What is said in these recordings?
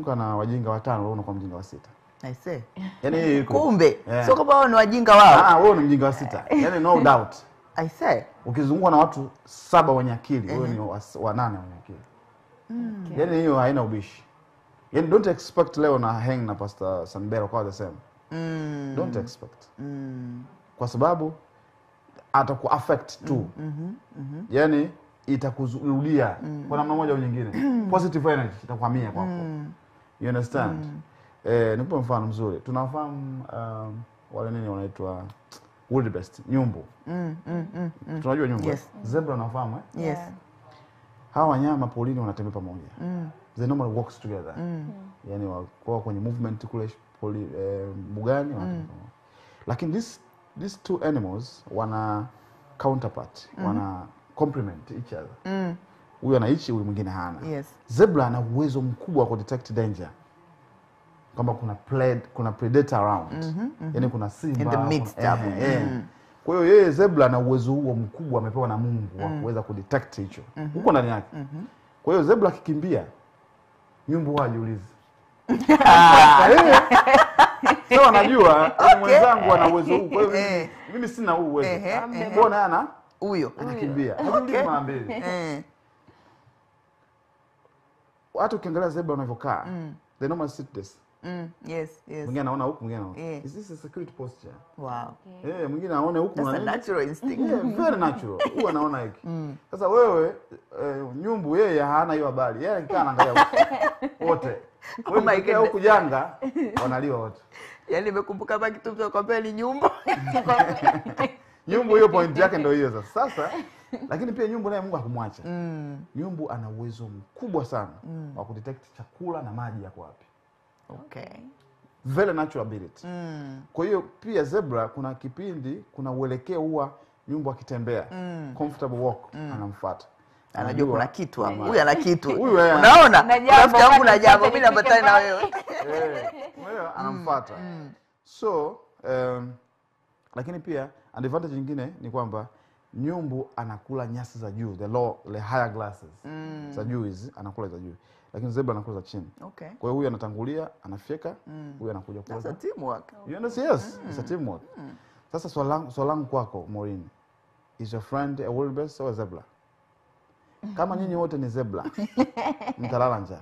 ukizunguka na wajinga watano wewe unakuwa mjinga wa sita I say. yani hiyo iko kumbe Yeah. sio kwamba wao ni wajinga wao ah wewe ni mjinga wa sita yani no doubt I say. ukizungukwa na watu saba wenye akili wewe ni wa- wanane wenye akili yani hiyo haina ubishi yani don't expect leo na hang na pastor Sanbero kwa the same Mm. don't expect Mm. kwa sababu ataku affect tu yani itakurudia kwa namna moja au nyingine positive energy itakuhamia kwako you understand eh, nikupe mfano mzuri tunafahamu um, wale nini wanaitwa wildebeest nyumbu Mm, mm, mm, mm. tunajua nyumbu Yes. zebra unafahamu eh? Yes. hawa wanyama polini wanatembea pamoja Mm. they normally walks together Mm. yani wakuwa kwenye movement kule poli, eh, mbugani wanatembea pamoja. lakini this, these two animals wana counterpart wana complement each other Mm. huyu anaichi huyu mwingine hana Yes. zebra ana uwezo mkubwa wa kudetect danger kwamba kuna pred, kuna predator around yani kuna simba In the kuna- midst eh, hapo. eh. Mm. kwa hiyo yeye zebra ana uwezo huo mkubwa amepewa na mungu wa kuweza kudetect hicho huko ndani yake kwa hiyo zebra akikimbia nyumbu huwa hajiulizi so anajua okay. mwenzangu ana uwezo huu kwa hiyo mimi, Eh. mimi sina huu uwezo Ehe, ehe. mbona ana Huyo. anakimbia hajiulizi mara mbili Eh. hata ukiangalia zebra wanavyokaa they normally sit this Mm. Yes, yes. mwingine anaona huku mwingine anaona Yeah. is this a security posture Wow. eh mwingine aone huku That's na a nini natural instinct. yeah, very natural huwa anaona hiki sasa wewe eh, nyumbu yeye hana hiyo habari yeye akikaa anaangalia huku. wote Oh my wewe ukikaa huku goodness. janga wanaliwa wote Yaani nimekumbuka hapa kitu mtu akwambia ni nyumba. nyumbu hiyo point yake ndio hiyo sasa sasa lakini pia nyumbu naye mungu hakumwacha Mm. nyumbu ana uwezo mkubwa sana wa kudetect chakula na maji yako wapi Okay. very natural ability Mm. kwa hiyo pia zebra kuna kipindi kuna uelekeo huwa nyumbu akitembea comfortable walk anamfuata Anajua kuna kitu hapo. Huyu ana kitu. Huyu yeye ana- Unaona? Na jambo Rafiki yangu na wakati jambo sote mimi napatana na nifike wewe. Eh, umeelewa? anamfuata so um, lakini pia advantage nyingine ni kwamba nyumbu anakula nyasi za juu the low, the higher glasses za juu hizi anakula za juu lakini zebra anakula za chini Okay. kwa hiyo huyu anatangulia anafyeka huyu anakuja That's kula a teamwork. You understand? Yes, it's a teamwork. Sasa swali langu swali langu kwako Maureen, is your friend a wildebeest or a zebra? Kama nyinyi wote ni zebra, mtalala njaa.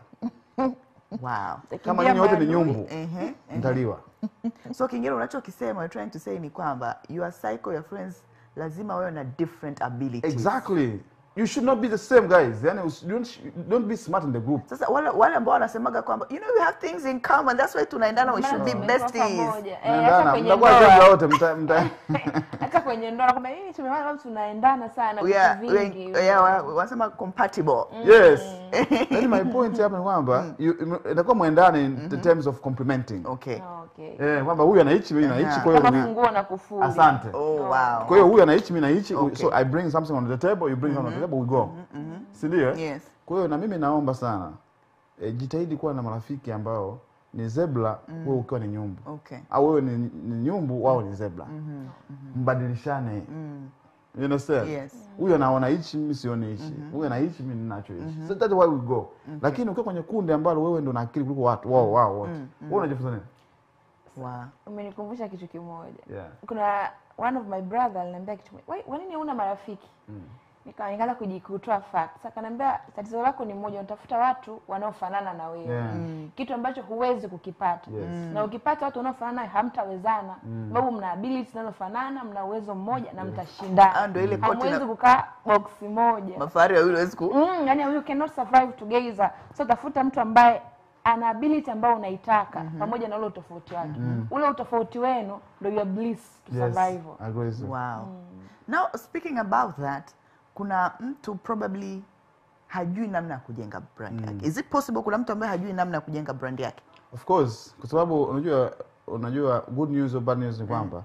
Wow. Kama nyinyi wote ni nyumbu, Ehe. mtaliwa. So kingine unachokisema you're trying to say ni kwamba your cycle your friends lazima wawe na different abilities. Exactly. You should not be the same guys. Yani usi- don't don't be smart in the group. Sasa wale wale ambao wanasemaga kwamba you know we have things in common that's why tunaendana we should be Tumekuwa besties. pamoja. Eh, hata Mnaendana, kwenye mtakuwa ndoa. zebra wote mta, mta hata kwenye ndoa nakwambia mimi tumeona kama tunaendana sana We are, vitu we are, vingi yeah, wa- wanasema compatible. Yes. Yaani my point hapa ni kwamba you- inakuwa mwendane in the terms of complementing. Okay. Ah, okay. Eh, kwamba huyu anaichi mimi naichi kwa hiyo kama ni- funguo na kufuli asante. Oh wow. kwa hiyo huyu anaichi mi naichi Okay. so i bring something on the table you bring something on the table we go si ndio eh? Yes. kwa hiyo na mimi naomba sana e, jitahidi kuwa na marafiki ambao ni zebra wewe ukiwa ni nyumbu Okay. au wewe ni, ni nyumbu wao ni zebra mbadilishane you understand Yes. huyu anaona hichi mimi sioni hichi huyu ana hichi mimi ninacho hichi so that's why we go lakini ukiwa kwenye kundi ambalo wewe ndo na akili kuliko watu wao wao wote wewe unajifunza nini Wow. umenikumbusha kitu kimoja yeah kuna one of my brother aliniambia kitu kimoja, "Wai, kwa nini huna marafiki Nika- nikaanza kuji- kutoa fact sasa akaniambia tatizo lako ni moja unatafuta watu wanaofanana na wewe Yeah. kitu ambacho huwezi kukipata Yes. na ukipata watu wanaofanana nawe hamtawezana sababu mna ability zinazofanana mna uwezo mmoja na Ah, mtashindana ndio ile koti hamwezi na- kukaa box moja Mafahari wawili hawezi ku mm, yani you cannot survive together so tafuta mtu ambaye ana ability ambayo unaitaka pamoja na ule utofauti wake ule utofauti wenu ndio your bliss to yes survival I agree with you. Wow. Now speaking about that, kuna mtu probably hajui namna ya kujenga brand yake. Is it possible kuna mtu ambaye hajui namna ya kujenga brand yake? Of course, kwa sababu unajua unajua good news or bad news ni kwamba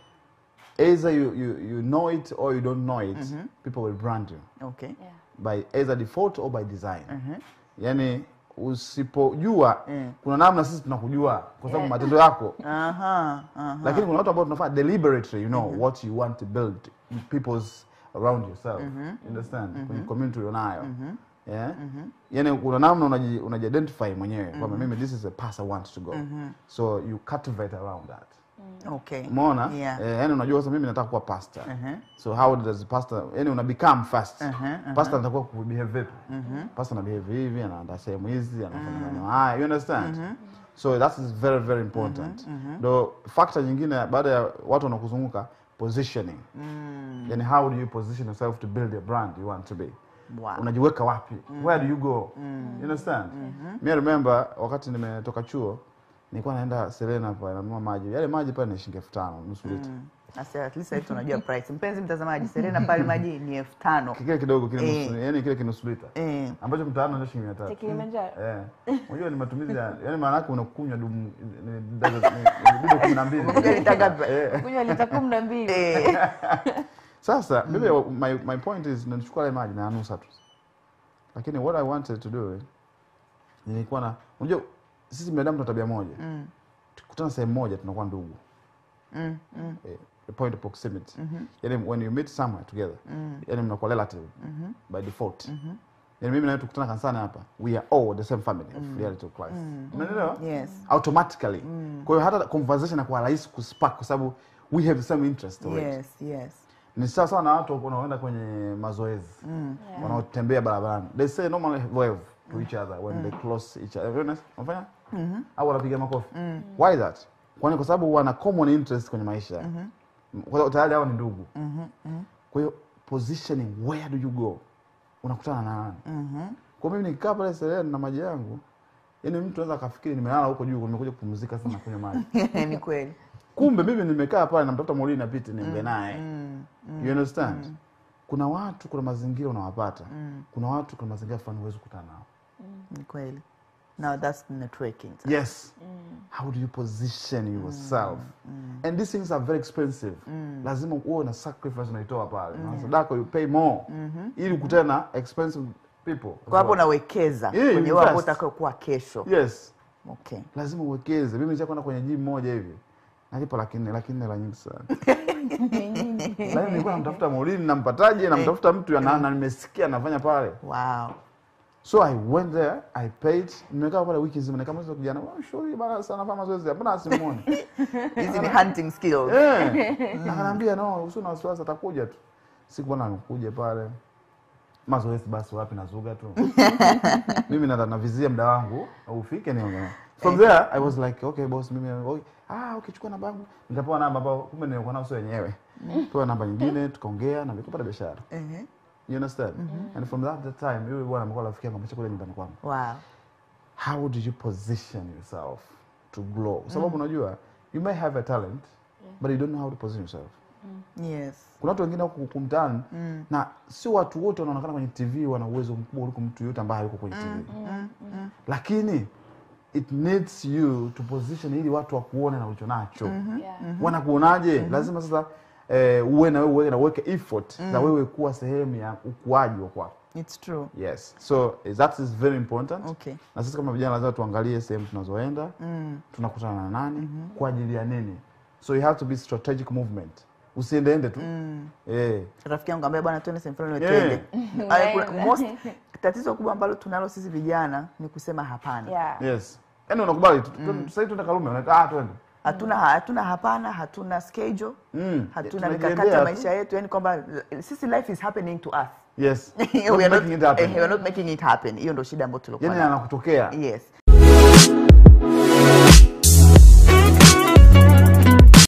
either you, you, you know it or you don't know it, people will brand you Okay. yeah. by either default or by design. Yaani usipojua Mm. kuna namna sisi tunakujua kwa sababu matendo yako Aha. Aha. lakini kuna watu ambao tunafanya deliberately you know what you want to build in people's around yourself you understand kwenye community ulionayo yeah? yani kuna namna unaji, unaji-identify mwenyewe kwamba mimi this is a path I want to go so you cultivate around that okay umeona Yeah. eh, yani unajua sasa mimi nataka kuwa pastor Mhm. so how does pastor yani una become first Mhm, mhm. pastor anatakiwa kubehave vipi pastor ana behave hivi anaenda sehemu hizi anafanya maneno haya you understand so that is very very important ndo factor nyingine baada ya watu wanakuzunguka positioning yani how do you position yourself to build a brand you want to be Wow. unajiweka wapi where do you go you understand mi I remember wakati nimetoka chuo nilikuwa naenda Serena pale nanunua maji yale maji pale ni shilingi elfu tano nusu lita Asa, at least sasa hivi tunajua price mpenzi mtazamaji serena pale maji ni elfu tano kile kidogo kile Eh. nusu yani kile kinusu lita Eh. ambacho mtaani ndio shilingi mia Cha tatu Kilimanjaro. Eh. Unajua ni matumizi ya yani maana yake unakunywa dumu ni dozo ni dumu kumi na mbili. Umekuja lita ngapi? Eh. Kunywa lita kumi na mbili. Eh. Sasa mimi my my point is nilichukua ile maji na nusa tu. Lakini what I wanted to do nilikuwa na unajua sisi binadamu tuna tabia moja. Tukikutana sehemu moja tunakuwa ndugu. Mm, mm. Eh, the point of proximity. Yani when you meet somewhere together, yani mnakuwa relative by default. Yani mimi na wewe tukutana kanisani hapa, we are all the same family of reality of Christ. Umeelewa? Yes. Automatically. Kwa hiyo hata conversation inakuwa rahisi kuspark kwa sababu we have the same interest already. Yes, yes. Ni sawa sawa na watu wanaoenda kwenye mazoezi wanaotembea barabarani. They say normally wave to each other when they close each other. You know, Unafanya? Au wanapiga makofi. Why that? Kwani kwa sababu wana common interest kwenye maisha. Kwa sababu tayari hao ni ndugu. Kwa hiyo positioning where do you go? Unakutana na nani? Kwa mimi nikikaa pale Serena na maji yangu, yani mtu anaweza akafikiri nimelala huko juu nimekuja kupumzika sasa na kunywa maji. ni kweli kumbe mimi nimekaa pale namtafuta Maulidi napite niongee naye you understand kuna watu kuna mazingira unawapata kuna watu kuna mazingira fulani huwezi kukutana nao ni kweli now that's networking yes how do you position yourself and these things are very expensive lazima uwe na sacrifice unaitoa pale na sadaka you pay more ili ukutane na expensive people kwa hapo unawekeza Yeah, kwenye you wewe ambao invest. utakayokuwa kesho yes okay lazima uwekeze mimi nishakwenda kwenye gym moja hivi nalipa laki nne laki nne la nyingi sana lakini nilikuwa namtafuta Maulidi nampataje namtafuta mtu ana- na nimesikia anafanya pale wow so i went there i paid nimekaa pale wiki nzima nikamwambia kijana "Oh, sure bana sana nafanya mazoezi hapana simuoni hizi ni hunting skills eh akaniambia no usio na wasiwasi atakuja tu siku bwana amekuja pale mazoezi basi wapi nazuga tu mimi na navizia muda wangu ufike nione from there i was like okay boss mimi okay. ah okay chukua namba yangu nikapewa namba ambao kumbe nilikuwa nayo sio wenyewe pewa namba nyingine tukaongea na nikapata biashara Ehe. you understand and from that that time yule bwana amekuwa rafiki yangu amesha kule nyumbani kwangu wow how do you position yourself to grow kwa sababu unajua you may have a talent but you don't know how to position yourself yes kuna watu wengine huku huku mtaani na sio watu wote wanaonekana kwenye tv wana uwezo mkubwa kuliko mtu yote ambaye hayuko kwenye tv lakini it needs you to position ili watu wakuone na ulicho nacho Yeah. wanakuonaje lazima sasa eh, uwe na wewe uwe na uweke effort za wewe kuwa sehemu ya ukuaji wa kwako it's true yes so eh, that is very important okay na sisi kama vijana lazima tuangalie sehemu tunazoenda tunakutana na nani kwa ajili ya nini so you have to be strategic movement usiendeende tu eh, rafiki yangu ambaye bwana tuende sehemu fulani Yeah. twende Ay, kuna- most tatizo kubwa ambalo tunalo sisi vijana ni kusema hapana Yeah. yes yaani unakubali tu- tu- sasa hivi tuende Karume unaita ah twende hatuna hatuna hapana hatuna schedule Mm. hatuna Tunajiendea mikakati ya tu. maisha yetu yani kwamba sisi life is happening to us yes we Not are not, making it happen. eh, we are not making it happen hiyo ndo shida ambayo tulikuwa yani nayo anakutokea yes